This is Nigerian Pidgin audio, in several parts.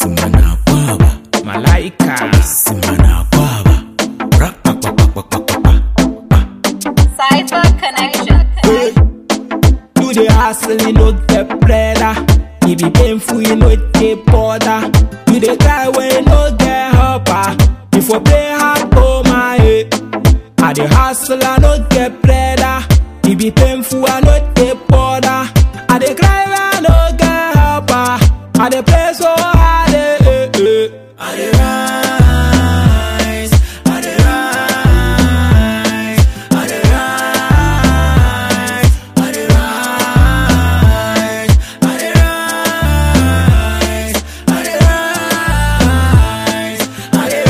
Simana kwaba, Malaika. simana kwaba. Rap pa pa pa pa pa pa pa. Cypher Connection. You the hustle, you no get bread. It be painful, you no get border. You the cry when you no get helper. If you play hard, oh my head. I the hustle, I no get bread. It be painful, I no get border. I the cry when I no get helper. I the play so hard, eh, eh, eh. I dey rise, I dey rise, I dey rise, I dey rise, I dey rise, I dey rise, I dey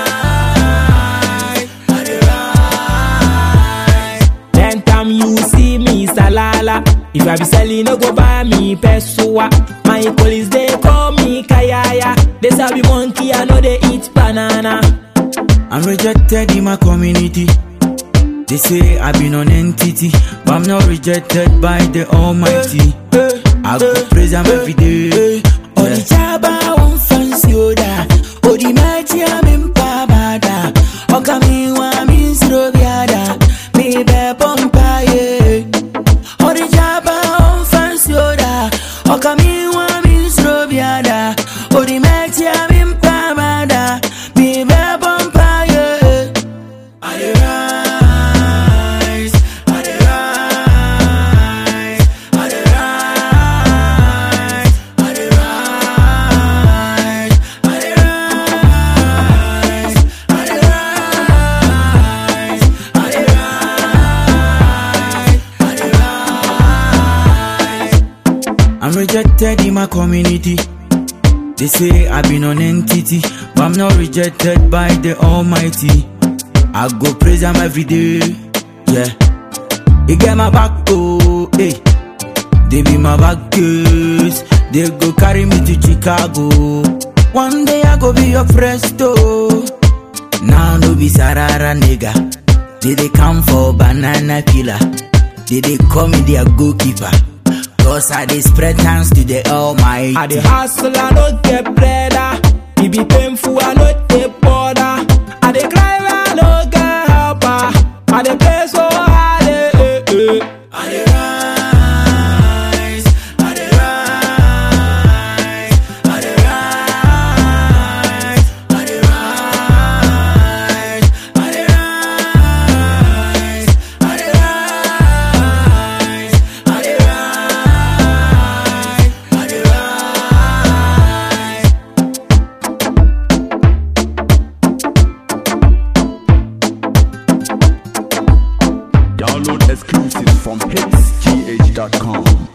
rise, I dey rise. Then time you see me salala. If I be selling, no go buy me pesua. My colleagues they call me kayaya. They say be monkey, I know they eat banana. I'm rejected in my community. They say I've been an entity, but I'm not rejected by the Almighty. I go praise Him every day. Oh, the chaba won't fancy oda. Oh, the mighty I'm in pabada. Oh, come in, I'm in Srobiada. Me be pompaye. Oh, the chaba won't fancy oda. Oh, come in, I'm in Srobiada. Oh, the mighty I'm in pabada. Me be pompaye. I dey rise, I dey rise, I dey rise, I dey rise, I dey rise, I dey rise, I dey rise, I dey rise. I'm rejected in my community. They say I've been an entity, but I'm not rejected by the Almighty. I go praise Him every day, yeah. He get my back, oh, hey. They be my back girls. They go carry me to Chicago. One day I go be your presto. Now no be Sarara nigga. They they come for banana killer. They they call me their goalkeeper. Cause I they spread hands to the Almighty. I the hustle, I no get bread. It be painful, I no get border. I the cry when I no get helper. I the play so hard, eh, eh, eh. I dey rise, I dey rise, I dey rise, I dey rise, I dey rise, I dey rise, I dey rise, I dey rise. Download exclusives from hitsgh.com.